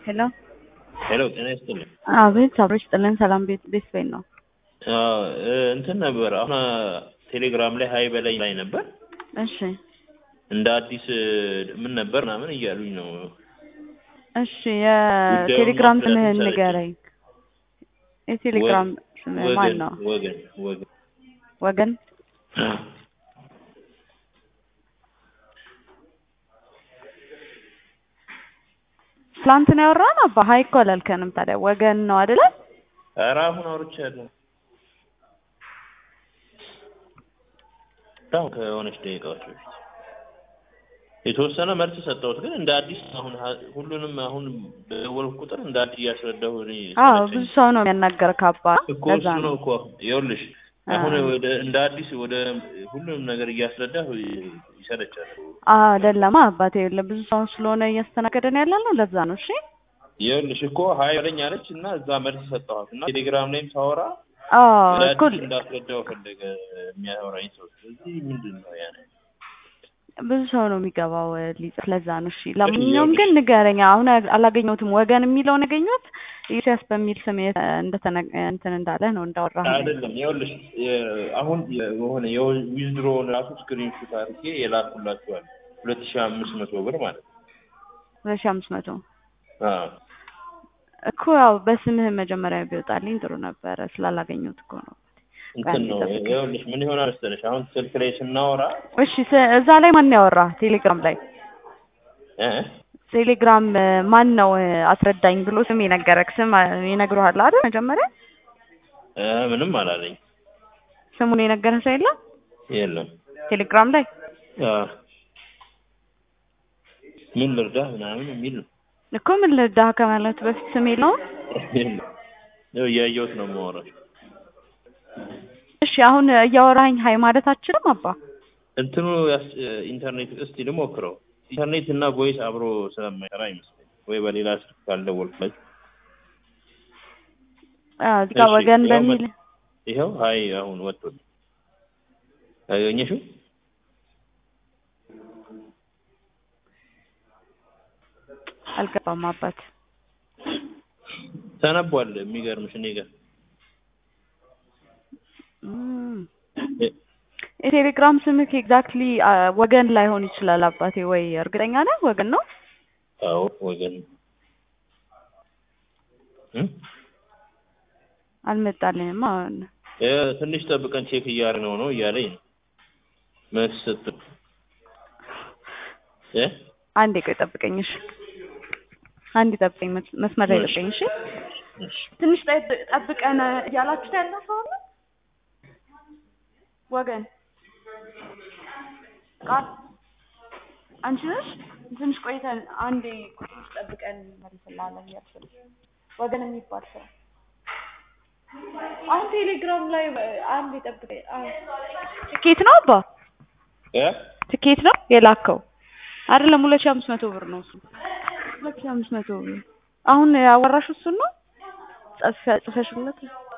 ሄሎ ሄሎ ጤና ይስጥልኝ። አቤት አብሮች ጥልን ሰላም ቤት ቤት ቤት ነው። አዎ፣ እ እንትን ነበር አሁን ቴሌግራም ላይ ሀይ በላይ ላይ ነበር እሺ እንደ አዲስ እ ምን ነበር ምናምን እያሉኝ ነው። እሺ የቴሌግራም ጉዳዩን ስምህን ማስተላለፍ ንገረኝ። የቴሌግራም ስምህ ማን ወገን ነው? ወገን ወገን ወገን ትላንት ነው ያወራን። አባ ሀይ እኮ አላልከንም። ታዲያ ወገን ነው አይደለ? ኧረ አሁን አውርቻለሁ። አሁን ከሆነች ደቂቃዎች በፊት የተወሰነ መልስ ሰጠሁት፣ ግን እንደ አዲስ አሁን ሀ- ሁሉንም አሁን በደወልኩ ቁጥር እንደ አዲስ እያስረዳሁ እኔ አዎ ሰለቸኝ። ብዙ ሰው ነው የሚያናገር ካባ እኮ ለዛ እሱ ነው ነው እኮ ይኸውልሽ አሁን አዎ። ወደ እንደ አዲስ ወደ ሁሉንም ነገር እያስረዳሁ ይ- ይሰለቻል። አዎ አይደለማ አባቴ የለ ብዙ ሰው ስለሆነ እያስተናገደን ያለ ነው። ለዛ ነው። እሺ ይኸውልሽ እኮ ሀይ በለኝ አለች እና እዛ መልስ ሰጠኋት እና ቴሌግራም ላይም ሳወራ አዎ ወደ እኮ አዲስ እንዳስረዳው ፈለገ የሚያወራኝ ሰው። ስለዚህ ምንድን ነው ያ ነገር? ብዙ ሰው ነው የሚገባው እ፣ ሊጽፍ ለዛ ነው። እሺ ለማንኛውም ግን ንገረኝ። አሁን አላገኘሁትም። ወገን የሚለውን ያገኘሁት ኢሳያስ በሚል ስም የተ- እንደተነ እንትን እንዳለ ነው እንዳወራህ ነው። አይደለም ይኸውልሽ የ- አሁን የሆነ የዊዝድሮውን ራሱ ስክሪንሹት አድርጌ የላኩላችኋል ሁለት ሺህ አምስት መቶ ብር ማለት ነው። ሁለት ሺህ አምስት መቶ አዎ እኮ ያው በስምህ መጀመሪያ ቢወጣልኝ ጥሩ ነበረ። ስላላገኘሁት እኮ ነው። እንትን ነው ጠብቀኝ። ይኸውልሽ ምን ይሆናል መሰለሽ አሁን ስልክ ላይ ስናወራ እሺ ስ- እዛ ላይ ማን ያወራ? ቴሌግራም ላይ እ ቴሌግራም እ፣ ማን ነው እ፣ አስረዳኝ ብሎ ስም የነገረክ ስም አ- ይነግሩሃል አይደል? መጀመሪያ እ ምንም አላለኝ ስሙን የነገረ ሰው የለም የለም ቴሌግራም ላይ አዎ ምን ልርዳህ ምናምን የሚል ነው እኮ ምን ልርዳህ ከማለት በፊት ስም የለውም። የለም ያው እያየሁት ነው የማወራው እሺ አሁን እያወራኝ ሀይ ማለት አችልም አባ እንትኑ ያስ- ኢንተርኔት እስቲ ልሞክረው ኢንተርኔት እና ቮይስ አብሮ ስለማይሰራ ይመስለኝ ወይ በሌላ ስልክ ካልደወልኩላችሁ አዎ፣ እዚህ ጋር እሺ፣ ወገን ያው በሚል መ- ይኸው ሀይ አሁን ወጥቶልኝ አገኘሽው አልገባም አባት ተነቧል የሚገርምሽ እኔ ጋር እም፣ እ- የቴሌግራም ስምክ ኤግዛክትሊ ወገን ላይሆን ይችላል አባቴ። ወይ እርግጠኛ ነህ ወገን ነው? አዎ ወገን እ? አልመጣልኝም። አሁን እ፣ ትንሽ ጠብቀን ቼክ እያደረግነው ነው እያለኝ ነው መልስ ስትል እ አንዴ ቆይ ጠብቀኝ። እሺ አንዴ ጠብቀኝ፣ መስ- መስመር ላይ እሺ። ጠብቀኝ። እሺ እሺ ትንሽ ጠብ- ጠብቀን እያላችሁት ያለ ሰው አለ ወገን ቃል አንቺ ነሽ? ትንሽ ቆይተን አንዴ ትንሽ ጠብቀን መልስላለን እያልኩ ወገን የሚባል ሰው አሁን ቴሌግራም ላይ አንዴ ጠብቀኝ። አዎ። ትኬት ነው አባ እ ትኬት ነው የላከው አይደለም? ሁለት ሺህ አምስት መቶ ብር ነው እሱ ሁለት ሺህ አምስት መቶ ብር አሁን ያወራሽ እሱን ነው ጽፈ- ጽፈሽለት